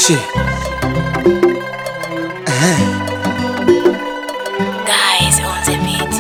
Shit. Guys on the beat.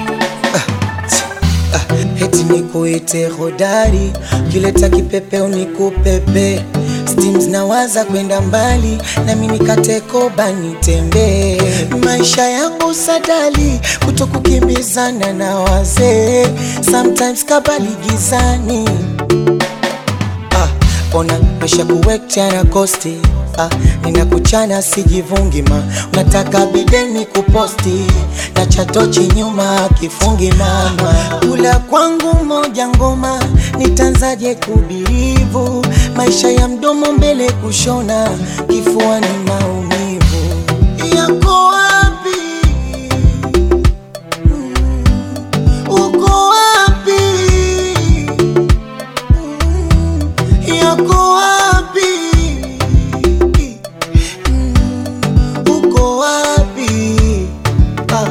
Heti nikuite hodari, kileta kipepeo nikupepe. Steams nawaza kwenda mbali, na mimi katekoba nitembee. Maisha yangu sadali, kuto kukimbizana na wazee. Sometimes kabali gizani ah, ona mesha kuwekta na kosti ah, ninakuchana sijivungi ma unataka bideni kuposti na chatochi nyuma kifungi mama kula kwangu moja ngoma nitanzaje kubirivu maisha ya mdomo mbele kushona kifua ni maumivu yako wapi Mm, uko wapi yako wapi? Mm, Uko wapi? Ah.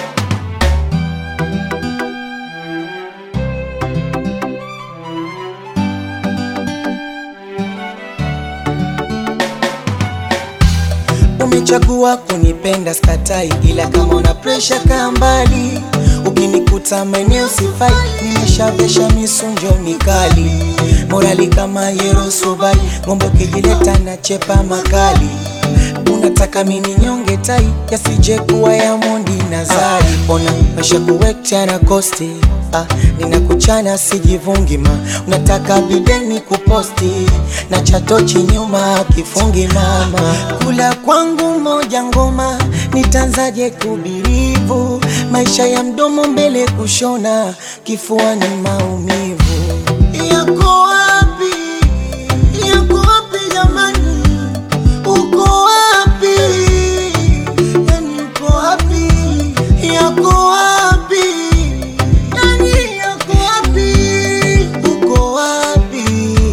Umechagua kunipenda skatai, ila kama una presha kaa mbali. Ukinikuta maeneo sifai, nimeshavesha misunjo mikali, morali kama Yerosubai, ng'ombe ukijileta na chepa makali. Unataka mini nyonge tai, yasije kuwa ya Mondi na Zari. Ona maisha kuwekta na kosti Ah, ninakuchana sijivungi ma unataka bideni kuposti na chatochi nyuma kifungi mama kula kwangu moja ngoma nitanzaje kubirivu maisha ya mdomo mbele kushona kifua ni maumivu yako wapi yako wapi jamani uko wapi yani uko wapi yako wapi yani yako wapi uko wapi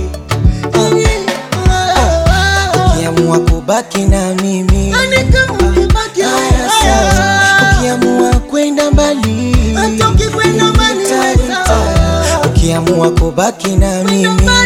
ukiamua kubaki na mimi haya sawa. ukiamua kwenda mbali Hata ukikwenda mbali, nita- nita- sawa. ukiamua kubaki na mimi